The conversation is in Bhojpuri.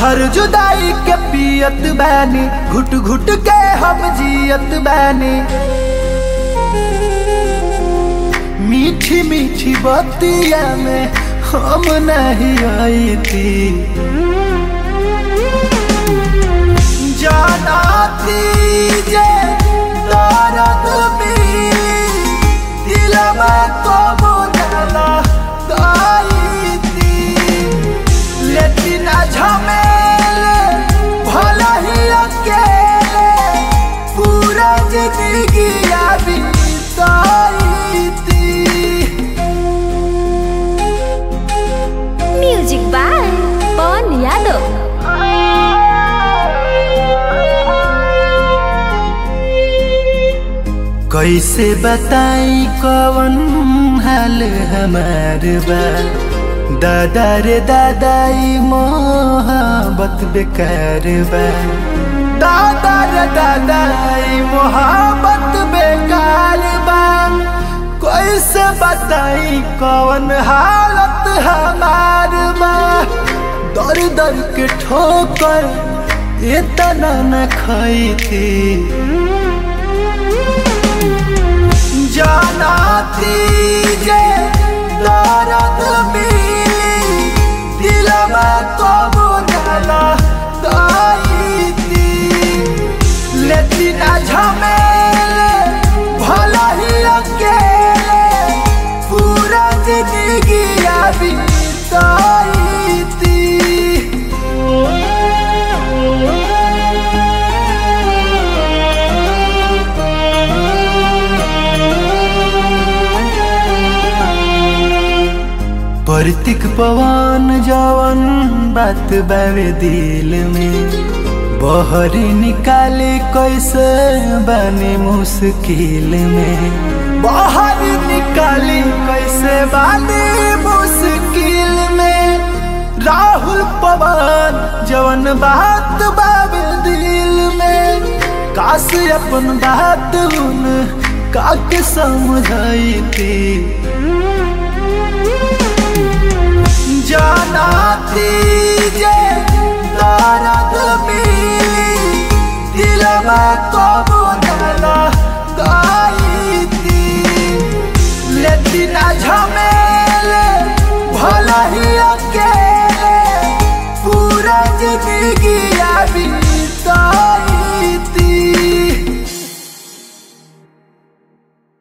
जहर जुदाई के पियत बानी घुट घुट के हम जियत बानी मीठी मीठी बतिया में हम नहीं आई थी जाना थी जे दर्द मिली दिल में तो बुझला गाई थी लेकिन झमेले भला ही अकेले पूरा जिंदगी बिताई थी म्यूजिक बाय पवन यादव कैसे बताई कवन हाल हमार बा दादा रे दादाई मोहब्बत बेकार बा दादा रे दादाई मोहब्बत बेकार बा कैसे बताई कवन हालत हमार बा दर दर के ठोकर इतना न खाई थी जाना थी जे दर्द मिली दिल में तो बुझला गाई थी लेकिन झमेले भला ही अकेले पूरा जिंदगी बिताई थी परतिक पवन जवन बात बावे दिल में बहरी निकाले कैसे बने मुश्किल में बाहर निकाली कैसे बने मुश्किल में राहुल पवन जवन बात बावे दिल में काश अपन बात उन काके समझाई थी जाना थी जे दर्द मिली दिल में तो